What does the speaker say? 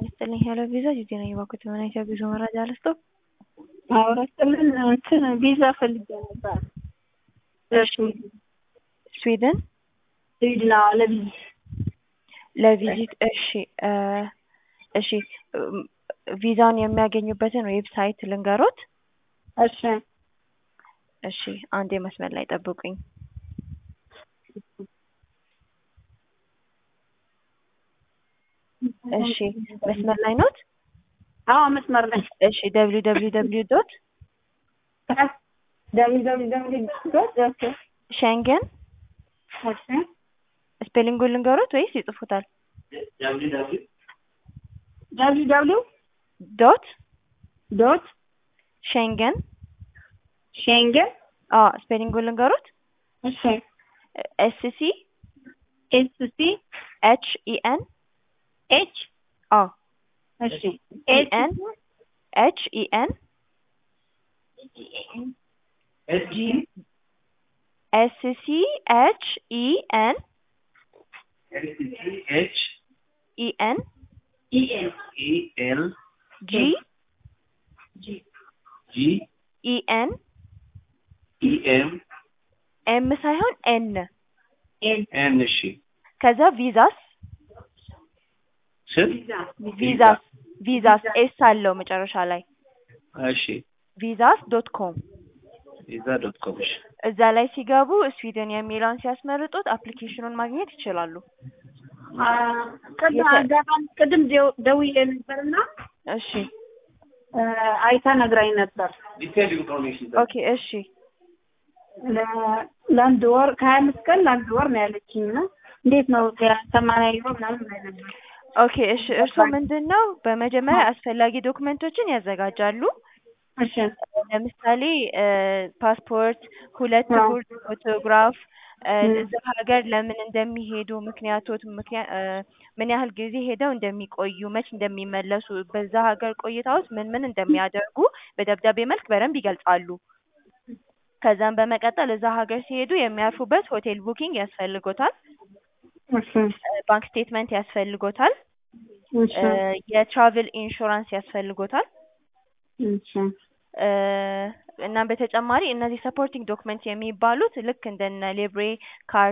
ይስጥልኝ ሄሎ ቪዛ ጂጂ ነኝ። እባክዎት ምን አይነት የጉዞ መረጃ ልስጥዎ? አውራ ስጥልን እንትን ቪዛ ፈልጌ ነበር። ስዊድን ስዊድን አዎ፣ ለቪዚት ለቪዚት። እሺ እ እሺ ቪዛውን የሚያገኙበትን ዌብሳይት ልንገሮት? እሺ እሺ አንዴ መስመር ላይ ጠብቁኝ። እሺ መስመር ላይ ኖት? አዎ መስመር ላይ እሺ ደብሊው ደብሊው ደብሊው ዶት ደብሊው ደብሊው ደብሊው ዶት ኦኬ ሸንገን እሺ ስፔሊንጉን ልንገሮት ወይስ ይጽፉታል? ደብሊው ደብሊው ዶት ዶት ሸንገን ሼንገን አዎ ስፔሊንጉን ልንገሮት? እሺ ኤስ ሲ ኤስ ሲ ኤች ኢ ኤን ኤች አዎ እሺ ኤን ኤች ኢ ኤን ጂ ኤስ ሲ ኤች ኢ ኤን ኤች ኢ ኤን ኢ ኤን ኢ ኤል ጂ ጂ ኢ ኤን ኢ ኤም ኤም ሳይሆን ኤን ኤን ኤን እሺ ከዛ ቪዛስ ስል ቪዛስ ቪዛስ ኤስ አለው መጨረሻ ላይ እሺ ቪዛስ ዶት ኮም ቪዛ ዶት ኮም እሺ እዛ ላይ ሲገቡ ስዊድን የሚለውን ሲያስመርጡት አፕሊኬሽኑን ማግኘት ይችላሉ። ቅድም አጋጣሚ ቅድም ደው- ደውዬ ነበርና እሺ አይታ ነግራኝ ነበር። ዲቴል ኢንፎርሜሽን ኦኬ እሺ ለ- ለአንድ ወር ከሀያ አምስት ቀን ለአንድ ወር ነው ያለችኝ እና እንዴት ነው ሰማንያ ዩሮ ምናምን ነው ያለችኝ። ኦኬ እሺ እርስዎ ምንድን ነው በመጀመሪያ አስፈላጊ ዶክመንቶችን ያዘጋጃሉ። እሺ ለምሳሌ ፓስፖርት፣ ሁለት አዎ። ጉርድ ፎቶግራፍ፣ እ ም። እዛ ሀገር ለምን እንደሚሄዱ ምክንያቶት ምክንያት ምን ያህል ጊዜ ሄደው እንደሚቆዩ፣ መች እንደሚመለሱ፣ በዛ ሀገር ቆይታዎት ምን ምን እንደሚያደርጉ በደብዳቤ መልክ በደንብ ይገልጻሉ። ከዛም በመቀጠል እዛ ሀገር ሲሄዱ የሚያርፉበት ሆቴል ቡኪንግ ያስፈልጎታል። እሺ እ ባንክ ስቴትመንት ያስፈልጎታል። እሺ እ የትራቭል ኢንሹራንስ ያስፈልጎታል። እሺ እ እናም በተጨማሪ እነዚህ ሰፖርቲንግ ዶክመንት የሚባሉት ልክ እንደነ ሌብሬ ካር